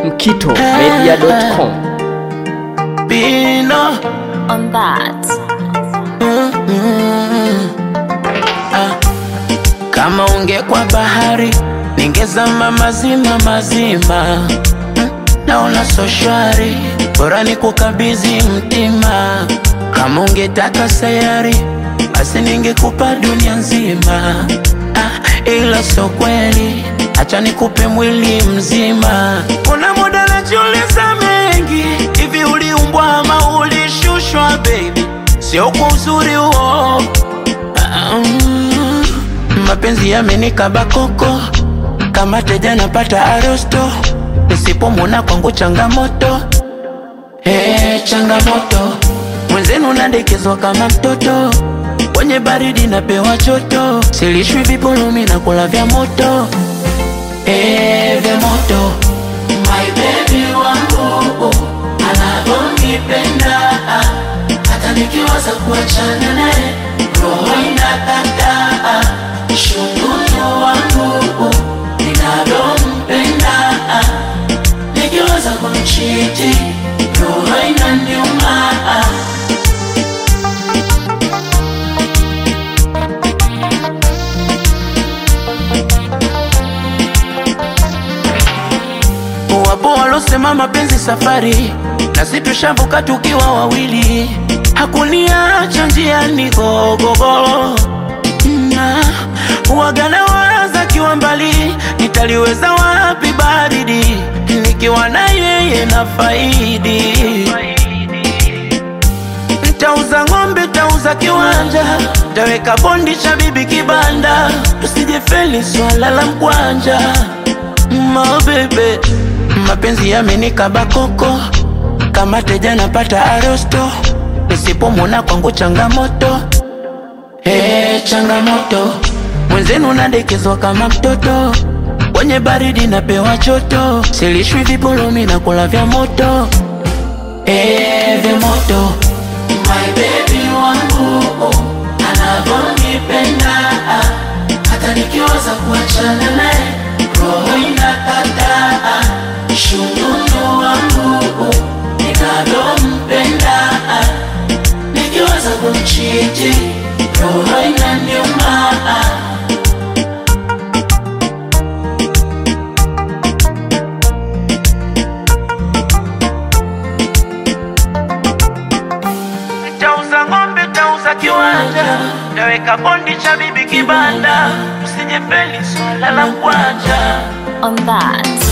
mkitomedia.com. Bino on that. kama ungekwa bahari ningezama mazima mazima Mm, naona so shwari bora ni kukabidhi mtima kama ungetaka sayari basi ningekupa dunia nzima ah, ila so kweli acha nikupe mwili mzima kuna muda najiuliza mengi hivi uliumbwa ama ulishushwa baby sio kwa uzuri huo Mm, mapenzi yamenikaba koko kama teja napata arosto nisipomwona kwangu changamoto hey, changamoto mwenzenu nadekezwa kama mtoto kwenye baridi napewa choto silishwi vipulumi na kula vya moto hey, vya moto my baby wangu anavyonipenda hata nikiwaza kuachana naye roho inakataa shunguto wangu ninavyompenda nikiwaza kumchiti roho inaniuma wapo walosema mapenzi safari nasi tushavuka tukiwa wawili hakuniacha njiani gogogo na wagana waza kiwa mbali nitaliweza wapi baridi nikiwa na yeye na faidi Nitauza ng'ombe, tauza kiwanja, taweka bondi cha bibi kibanda, tusijefeli swala la mkwanja. Ma bebe, mapenzi yamenikaba koko, kama teja napata arosto, nisipomwona kwangu changamoto. Hey, changamoto mwenzenu nadekezwa kama mtoto kwenye baridi napewa choto, silishwi vipulumi na kula vya moto hey, vya moto my baby wangu anavyonipenda hata nikiwaza kuachana naye roho inakataa shunguto wangu ninavyompenda nikiwaza kumchiti roho inaniuma Tauza ng'ombe, tauza kiwanja, taweka bondi cha bibi kibanda, usijefeli swala la mkwanja. On that.